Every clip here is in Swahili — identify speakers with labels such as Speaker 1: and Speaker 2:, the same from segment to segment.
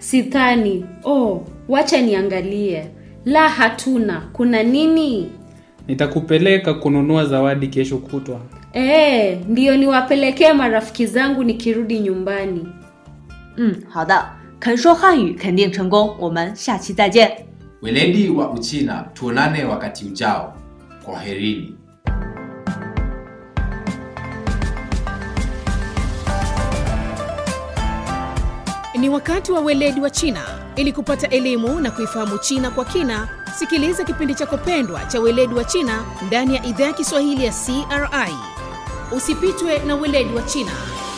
Speaker 1: Sithani. Oh, wacha niangalie. La, hatuna. Kuna nini?
Speaker 2: Nitakupeleka kununua zawadi kesho kutwa.
Speaker 1: Ee, ndiyo niwapelekee marafiki zangu nikirudi nyumbani.
Speaker 3: 嗯，好的，肯说汉语肯定成功，我们下期再见。
Speaker 4: Weledi wa Uchina, tuonane wakati ujao. Kwaherini.
Speaker 5: Ni wakati wa weledi wa China. Ili kupata elimu na kuifahamu China kwa kina, sikiliza kipindi chako pendwa cha weledi wa China ndani ya idhaa ya Kiswahili ya CRI. Usipitwe na weledi wa China.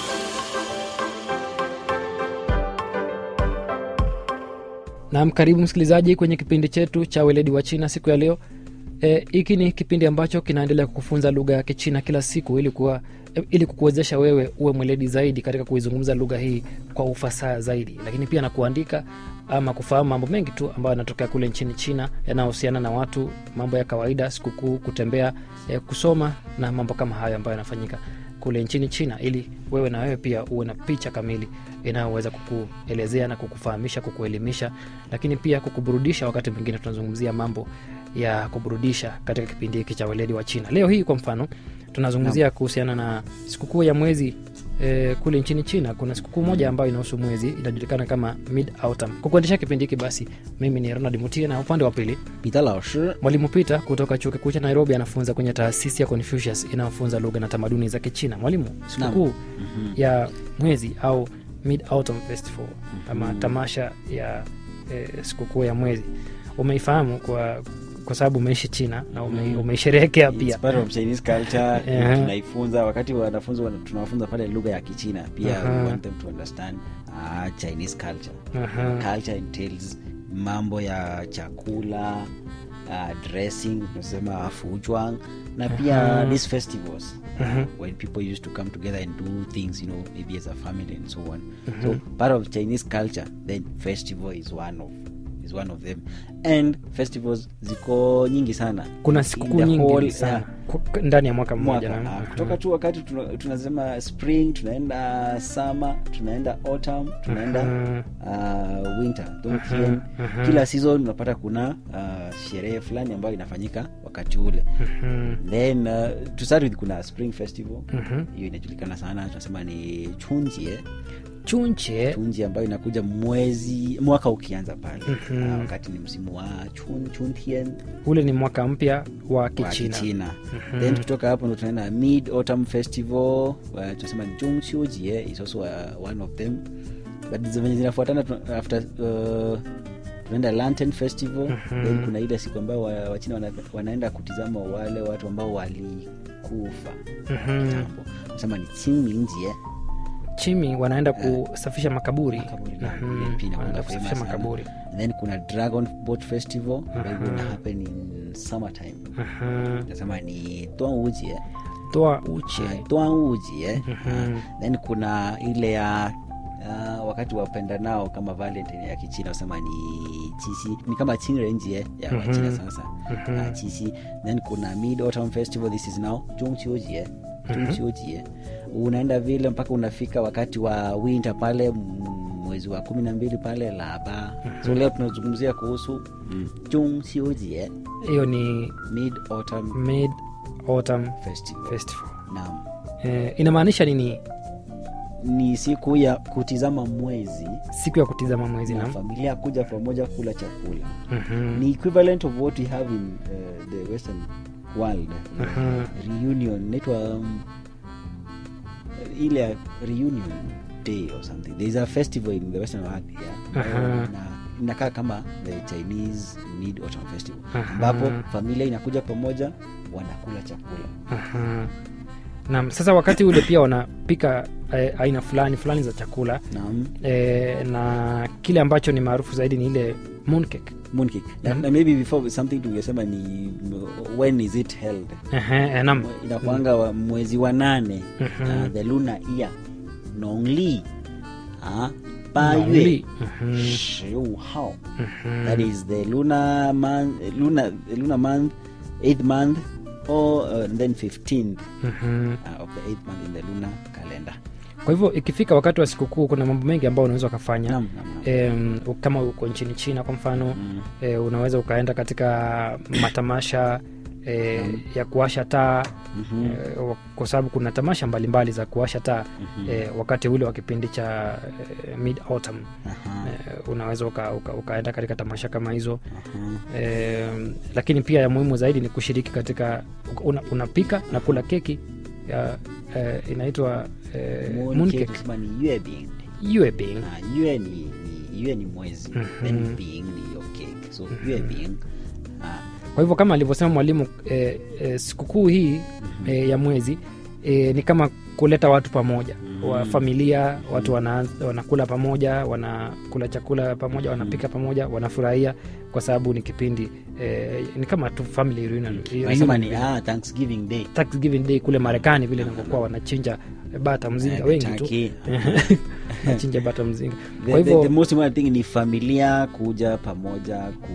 Speaker 6: Naam, karibu msikilizaji kwenye kipindi chetu cha weledi wa China siku ya leo. Hiki e, ni kipindi ambacho kinaendelea kukufunza lugha ya Kichina kila siku ili kuwa, e, ili kukuwezesha wewe uwe mweledi zaidi katika kuizungumza lugha hii kwa ufasaha zaidi, lakini pia na kuandika ama kufahamu mambo mengi tu ambayo yanatokea kule nchini China yanayohusiana na watu, mambo ya kawaida, sikukuu, kutembea, e, kusoma na mambo kama hayo ambayo yanafanyika kule nchini China, ili wewe na wewe pia uwe na picha kamili inayoweza kukuelezea na kukufahamisha, kukuelimisha, lakini pia kukuburudisha. Wakati mwingine tunazungumzia mambo ya kuburudisha katika kipindi hiki cha weledi wa China. Leo hii kwa mfano tunazungumzia kuhusiana na sikukuu ya mwezi e, kule nchini China. Kuna sikukuu moja ambayo inahusu mwezi inajulikana kama Mid Autumn. Kwa kuendesha kipindi hiki basi, mimi ni Ronald Mutie na upande wa pili
Speaker 7: 彼得老师
Speaker 6: mwalimu Peter kutoka chuo kikuu cha Nairobi anafunza kwenye taasisi ya Confucius inayofunza lugha na tamaduni za Kichina. Mwalimu, sikukuu ya mwezi au Mid Autumn Festival ama tamasha ya e, sikukuu ya mwezi umeifahamu kwa kwa sababu umeishi China na ume, umeisherehekea
Speaker 7: It's
Speaker 6: pia.
Speaker 7: part of Chinese culture
Speaker 6: Ehe.
Speaker 7: tunaifunza wakati wanafunzi wana- tunawafunza pale lugha ya Kichina pia
Speaker 6: Aha.
Speaker 7: we want them to understand uh, Chinese culture
Speaker 6: Aha.
Speaker 7: culture entails mambo ya chakula uh, dressing tunasema fujwang na pia
Speaker 6: Aha.
Speaker 7: these festivals
Speaker 6: Aha.
Speaker 7: when people used to come together and do things you know maybe as a family and so on so part of Chinese culture then festival is one of is one of them and festivals ziko nyingi sana
Speaker 6: Kuna
Speaker 7: In
Speaker 6: sikukuu
Speaker 7: the
Speaker 6: nyingi
Speaker 7: whole-
Speaker 6: sana
Speaker 7: yeah,
Speaker 6: ku- ndani ya mwaka mmoja.
Speaker 7: mwaka
Speaker 6: na-
Speaker 7: Ah, kutoka tu wakati tuna- tunasema spring tunaenda summer tunaenda autumn tunaenda uh, winter Dongtian.
Speaker 6: aha.
Speaker 7: kila season unapata kuna uh, sherehe fulani ambayo inafanyika wakati ule
Speaker 6: Mhm.
Speaker 7: then uh, to start with kuna spring festival
Speaker 6: Mhm.
Speaker 7: hiyo inajulikana sana tunasema ni chunjie
Speaker 6: Chunche
Speaker 7: chunji ambayo inakuja mwezi mwaka ukianza pale
Speaker 6: Mhm.
Speaker 7: Ah, wakati ni msimu wa chun, chuntian
Speaker 6: ule ni mwaka mpya wa
Speaker 7: wa
Speaker 6: Kichina.
Speaker 7: kichina then kutoka hapo ndo tunaenda mid autumn festival uh, tunasema jungqiujie is also uh, one of them but zenye zinafuatana tuna- after uh, tunaenda lantern festival then kuna ile siku ambayo wa- wachina wana, wanaenda kutizama wale watu ambao walikufa
Speaker 6: Mhm.
Speaker 7: kitambo nasema ni qingmingjie
Speaker 6: Chimi wanaenda kusafisha makaburi.
Speaker 7: Makaburi, na
Speaker 6: Mhm.
Speaker 7: ile pia inakuwa
Speaker 6: Wanaenda
Speaker 7: famous
Speaker 6: kusafisha
Speaker 7: sana.
Speaker 6: makaburi.
Speaker 7: And then kuna dragon boat festival ambayo ina happen in summertime
Speaker 6: Mhm.
Speaker 7: nasema ni twangujie
Speaker 6: Toa uche.
Speaker 7: twangujie
Speaker 6: Mhm.
Speaker 7: then kuna ile ya uh, wakati wapenda nao kama valentine ya kichina usema ni chisi ni kama chinrenjie ya wachina sasa uh, chisi then kuna mid autumn festival this is now jungqiujie jungqiujie unaenda vile mpaka unafika wakati wa winter pale m- mwezi wa kumi na mbili pale laba so leo tunazungumzia kuhusu mm, jungqiujie
Speaker 6: Hiyo ni
Speaker 7: mid autumn
Speaker 6: Mid Autumn
Speaker 7: festival
Speaker 6: Festival.
Speaker 7: naam
Speaker 6: Eh, inamaanisha nini?
Speaker 7: ni siku ya kutizama mwezi
Speaker 6: Siku ya kutizama mwezi
Speaker 7: na
Speaker 6: na
Speaker 7: familia kuja pamoja kula chakula
Speaker 6: Mhm.
Speaker 7: ni equivalent of what we have in uh, the western world
Speaker 6: Mhm.
Speaker 7: reunion inaitwa um, ile ya reunion day or something there is a festival in the western world yeah
Speaker 6: Aha.
Speaker 7: na inakaa kama the chinese mid autumn festival
Speaker 6: Aha.
Speaker 7: ambapo familia inakuja pamoja wanakula chakula
Speaker 6: Aha. Naam, sasa wakati ule pia wanapika eh, aina fulani fulani za chakula
Speaker 7: naam
Speaker 6: eh, na kile ambacho ni maarufu zaidi ni ile mooncake.
Speaker 7: mooncake na, na maybe before something tungesema ni when is it held
Speaker 6: Ehe, eh, naam.
Speaker 7: inakwanga wa mwezi wa nane
Speaker 6: Mhm.
Speaker 7: uh, the lunar year nongli uh, ba
Speaker 6: Nongli.
Speaker 7: yue
Speaker 6: Mhm.
Speaker 7: shiu hao that is the lunar month lunar, lunar month eighth month or uh, then 15th
Speaker 6: Mhm.
Speaker 7: uh, of the eighth month in the lunar calendar
Speaker 6: kwa hivyo ikifika wakati wa sikukuu kuna mambo mengi ambayo unaweza ukafanya
Speaker 7: Naam, naam, naam.
Speaker 6: em, kama uko nchini china kwa mfano
Speaker 7: Mm.
Speaker 6: e, unaweza ukaenda katika matamasha e, ya kuwasha taa
Speaker 7: Mhm.
Speaker 6: e, wa- kwa sababu kuna tamasha mbalimbali za kuwasha taa
Speaker 7: Mhm.
Speaker 6: e, wakati ule wa kipindi cha e, mid autumn
Speaker 7: Aha,
Speaker 6: e, unaweza uka, uka, ukaenda katika tamasha kama hizo
Speaker 7: aha.
Speaker 6: e, lakini pia ya muhimu zaidi ni kushiriki katika una, unapika na kula keki ya, e, inaitwa e,
Speaker 7: Moon
Speaker 6: moon
Speaker 7: cake
Speaker 6: cake
Speaker 7: tunasema ni yue bing.
Speaker 6: yue bing
Speaker 7: Ah, yue ni, ni yue ni mwezi
Speaker 6: Mhm.
Speaker 7: then bing ni your cake so yue bing ah,
Speaker 6: kwa hivyo kama alivyosema mwalimu e, e, sikukuu hii e, ya mwezi e, ni kama kuleta watu pamoja wa familia watu wana, wanakula pamoja wanakula chakula pamoja wanapika pamoja wanafurahia kwa sababu ni kipindi e, ni kama tu family reunion,
Speaker 7: wanasema
Speaker 6: reunion
Speaker 7: ni ah, thanksgiving day
Speaker 6: Thanksgiving day kule marekani vile inavyokuwa wanachinja bata mzinga
Speaker 7: Eh,
Speaker 6: wengi tu
Speaker 7: turkey.
Speaker 6: wanachinja bata mzinga
Speaker 7: the,
Speaker 6: kwa
Speaker 7: the, the
Speaker 6: hivyo
Speaker 7: most important thing ni familia kuja pamoja ku,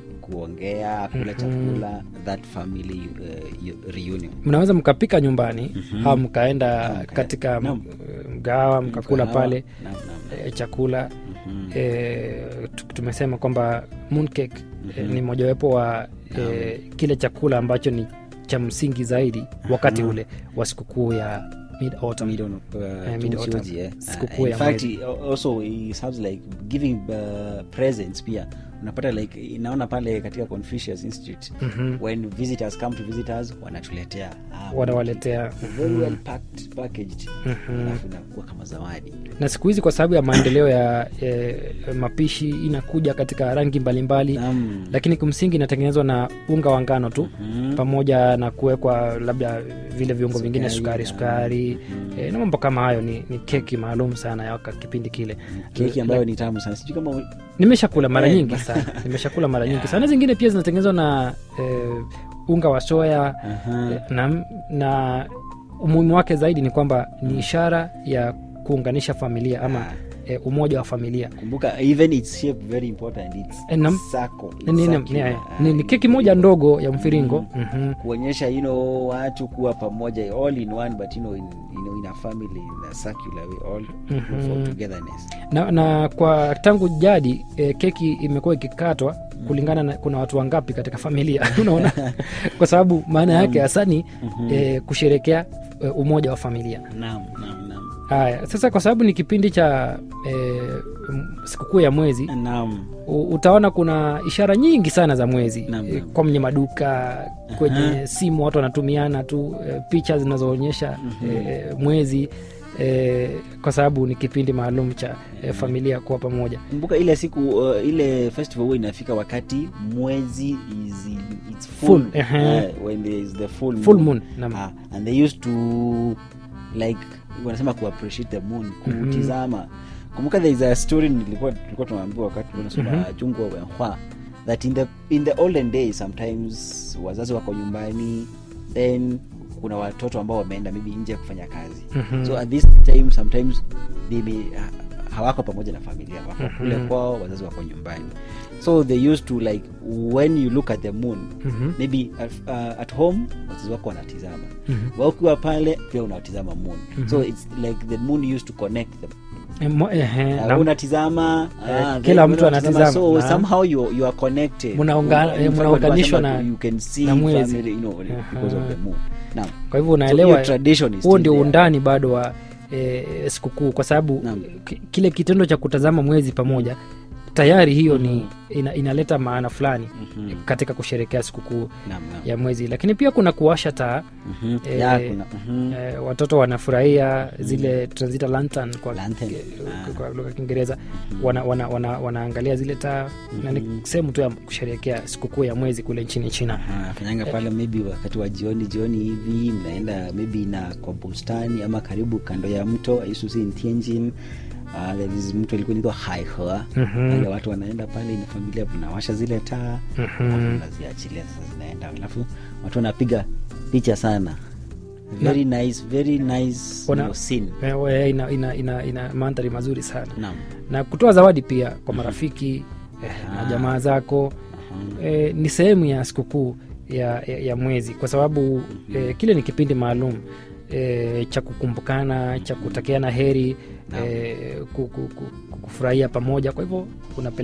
Speaker 7: kuongea kula chakula that family uh, reunion
Speaker 6: mnaweza mkapika nyumbani
Speaker 7: Mhm.
Speaker 6: au mkaenda
Speaker 7: mkaenda-
Speaker 6: katika
Speaker 7: Naam.
Speaker 6: m- mgawa mkakula
Speaker 7: Mkahawa.
Speaker 6: pale
Speaker 7: Naam, naam.
Speaker 6: e, chakula
Speaker 7: Mhm.
Speaker 6: e, tu- tumesema kwamba mooncake e, ni mojawapo wa e, kile chakula ambacho ni cha msingi zaidi wakati
Speaker 7: Aha.
Speaker 6: ule wa sikukuu ya mid autumn
Speaker 7: Mid autumn, uh,
Speaker 6: Eh, mid
Speaker 7: June
Speaker 6: autumn.
Speaker 7: Sioji, eh.
Speaker 6: Sikukuu
Speaker 7: Uh,
Speaker 6: ya
Speaker 7: in fact,
Speaker 6: mwezi.
Speaker 7: it also it sounds like giving uh, presents pia unapata like inaona pale katika confucius institute
Speaker 6: Mhm.
Speaker 7: when visitors come to visit us wanatuletea ah,
Speaker 6: wanawaletea
Speaker 7: very well packed packaged
Speaker 6: Mhm.
Speaker 7: alafu inakuwa kama zawadi
Speaker 6: na siku hizi kwa sababu ya maendeleo ya e, mapishi inakuja katika rangi mbalimbali
Speaker 7: Naam.
Speaker 6: lakini kimsingi inatengenezwa na unga wa ngano tu
Speaker 7: Mhm.
Speaker 6: pamoja na kuwekwa labda vile viungo vingine
Speaker 7: Sukari,
Speaker 6: sukari sukari
Speaker 7: mhm.
Speaker 6: e, na mambo kama hayo ni, ni keki maalum sana ya waka- kipindi kile
Speaker 7: keki ambayo ni tamu sana sijui kama
Speaker 6: nimeshakula mara
Speaker 7: Eh,
Speaker 6: nyingi
Speaker 7: ba-
Speaker 6: sana nimeshakula mara nyingi sana zingine pia zinatengenezwa na e, unga wa soya
Speaker 7: Aha.
Speaker 6: e, na, na umuhimu wake zaidi ni kwamba ni ishara ya kuunganisha familia ama
Speaker 7: Ah.
Speaker 6: e, umoja wa familia
Speaker 7: kumbuka even its shape very important it's
Speaker 6: Eh, nam-
Speaker 7: circle, it's
Speaker 6: ni, ni, ni,
Speaker 7: circular.
Speaker 6: ni,
Speaker 7: Ah,
Speaker 6: ni keki moja ndogo ya mviringo Mhm.
Speaker 7: kuonyesha you know watu kuwa pamoja all in one but you know in, you know, in a family in a circular way all
Speaker 6: Mhm.
Speaker 7: for togetherness
Speaker 6: na, na kwa tangu jadi e, keki imekuwa ikikatwa kulingana na kuna watu wangapi katika familia unaona kwa sababu maana yake hasa ni e, kusherekea e, umoja wa familia
Speaker 7: naam naam naam
Speaker 6: haya sasa kwa sababu ni kipindi cha e, m- sikukuu ya mwezi
Speaker 7: naam
Speaker 6: u- utaona kuna ishara nyingi sana za mwezi
Speaker 7: Naam,
Speaker 6: e,
Speaker 7: naam.
Speaker 6: kwenye maduka kwenye simu watu wanatumiana tu e, picha zinazoonyesha e, mwezi e, kwa sababu ni kipindi maalum cha e, familia kuwa pamoja
Speaker 7: kumbuka ile siku uh, ile festival huwa inafika wakati mwezi is in, it's full,
Speaker 6: Full, ehe.
Speaker 7: uh, when there is the full
Speaker 6: full moon naam.
Speaker 7: Ah, and they used to like wanasema ku appreciate the moon kutizama kumbuka there is a story nilikuwa tulikuwa tunaambiwa wakati tunasoma mm chungwa wenhwa that in the in the olden days sometimes wazazi wako nyumbani then kuna watoto ambao wameenda maybe nje kufanya kazi
Speaker 6: Mhm.
Speaker 7: so at this time sometimes they may, ha- hawako pamoja na familia wako kule kwao wazazi wako nyumbani so they used to like when you look at the moon
Speaker 6: Mhm.
Speaker 7: maybe at, uh, at home wazazi wako wanatizama
Speaker 6: Mhm.
Speaker 7: wa ukiwa pale pia unatizama moon so it's like the moon used to connect them
Speaker 6: E, mo- ehe,
Speaker 7: Uh,
Speaker 6: naam.
Speaker 7: unatizama
Speaker 6: Eh,
Speaker 7: ah,
Speaker 6: kila
Speaker 7: then
Speaker 6: mtu
Speaker 7: unatizama.
Speaker 6: anatizama.
Speaker 7: so
Speaker 6: Naam.
Speaker 7: somehow you, you are connected
Speaker 6: Munaunga-
Speaker 7: In
Speaker 6: eh,
Speaker 7: fact,
Speaker 6: munaunganishwa
Speaker 7: wanasema
Speaker 6: na-
Speaker 7: you can see
Speaker 6: na mwezi.
Speaker 7: family, you know, because of the moon Naam.
Speaker 6: kwa hivyo
Speaker 7: So
Speaker 6: unaelewa
Speaker 7: hiyo tradition is
Speaker 6: huo
Speaker 7: still
Speaker 6: ndio
Speaker 7: there.
Speaker 6: undani bado wa e, sikukuu kwa sababu
Speaker 7: Naam.
Speaker 6: ki- kile kitendo cha kutazama mwezi pamoja tayari hiyo ni ina, inaleta maana fulani
Speaker 7: Mhm.
Speaker 6: katika kusherekea sikukuu
Speaker 7: Naam, naam.
Speaker 6: ya mwezi lakini pia kuna kuwasha taa
Speaker 7: Mhm.
Speaker 6: eh,
Speaker 7: Ya, kuna- mhm.
Speaker 6: e, watoto wanafurahia zile tunazita lantern kwa,
Speaker 7: Lantern.
Speaker 6: eh,
Speaker 7: Ah.
Speaker 6: kwa lugha ya kiingereza wana, wana, wana, wanaangalia zile taa na ni sehemu tu ya kusherekea sikukuu ya mwezi kule nchini china
Speaker 7: Ah, fanyanga pale maybe wakati wa jioni jioni hivi mnaenda maybe na kwa bustani ama karibu kando ya mto I used to see in Tianjin uh, there is mto ilikuwa inaitwa Haihe
Speaker 6: Mhm.
Speaker 7: wale watu wanaenda pale na familia mnawasha zile taa
Speaker 6: Mhm.
Speaker 7: alafu mnaziachilia sasa zinaenda alafu watu wanapiga picha sana very nice very nice
Speaker 6: Wana-
Speaker 7: you know, scene
Speaker 6: Eh, we- ina, ina, ina, ina mandhari mazuri sana
Speaker 7: naam
Speaker 6: na kutoa zawadi pia kwa marafiki eh, na jamaa zako eh, ni sehemu ya sikukuu ya, ya, ya mwezi kwa sababu eh, kile ni kipindi maalum e, cha kukumbukana cha kutakiana heri
Speaker 7: Naam.
Speaker 6: e, ku- ku- ku- kufurahia pamoja kwa hivyo unapeleka